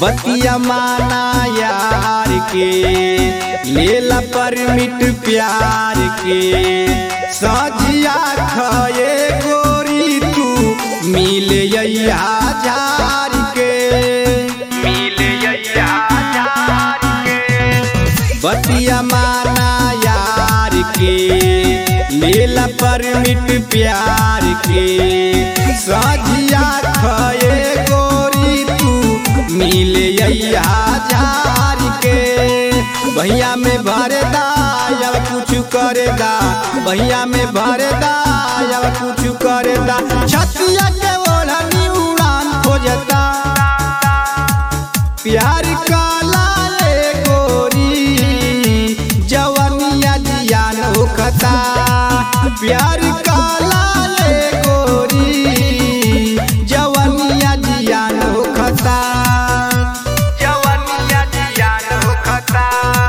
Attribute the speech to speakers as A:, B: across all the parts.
A: बतिया माना यार के लेला परमिट प्यार के सजिया खये गोरी तू मिल झार के मिल झार के बतिया माना यार के लेला परमिट प्यार के सजिया खये गोरी तू मिल झार के भैया में भरे दा या कुछ करे दा भैया में भरे दा या कुछ करे दा छतिया के ओढ़नी उड़ान खोजता प्यार काला ले गोरी जवनिया जियान होखता प्यार काला ले गोरी जवनिया जियान होखता जवनिया जियान होखता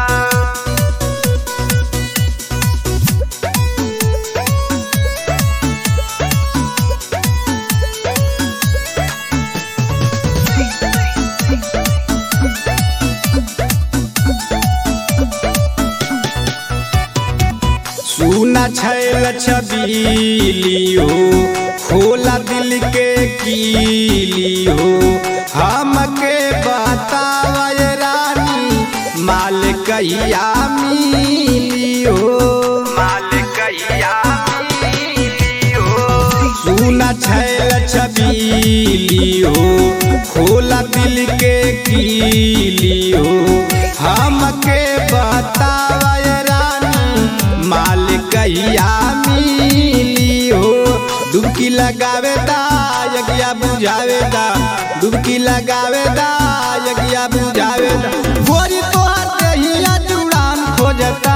A: सुना छैल छबीली हो खोला दिल के कीली हो हमके बतावा ये रानी माल कहिया मिली हो माल कहिया मिली हो सुना छैल छबीली हो खोला दिल के कीली हो हमके बतावा ये रानी माल कहिया मिली हो डुबकी लगावे दा यगिया बुझावे दा डुबकी लगावे दा यगिया बुझावे दा गोरी तोहर देहिया जुड़ान खोजता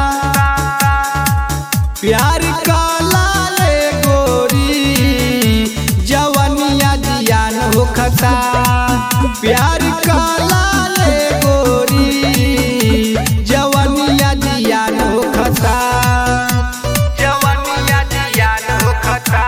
A: प्यार काला ले गोरी जवनिया जियान होखता प्यार काला ले गोरी जवनिया जियान होखता जवनिया जियान होखता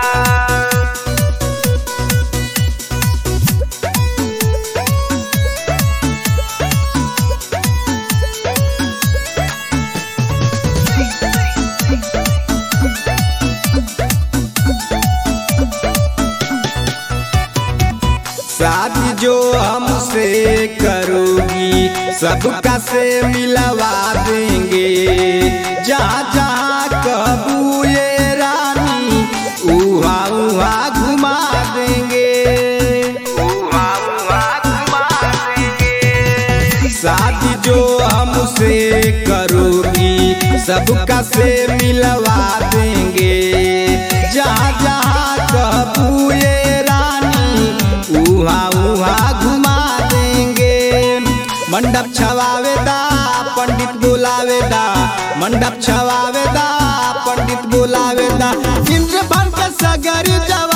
A: शादी जो हमसे करोगी सबका से मिलवा देंगे जहाँ जहाँ कबू ये रानी उहा उहा घुमा देंगे उहा उहा घुमा देंगे शादी जो हमसे करोगी सबका से मिलवा देंगे जहाँ जहाँ कबू ये रानी उहा उहा घुमा देंगे मंडप छवावे दा पंडित बुलावे दा मंडप छवावे दा पंडित बुलावे दा इंद्र भर के सगर जवा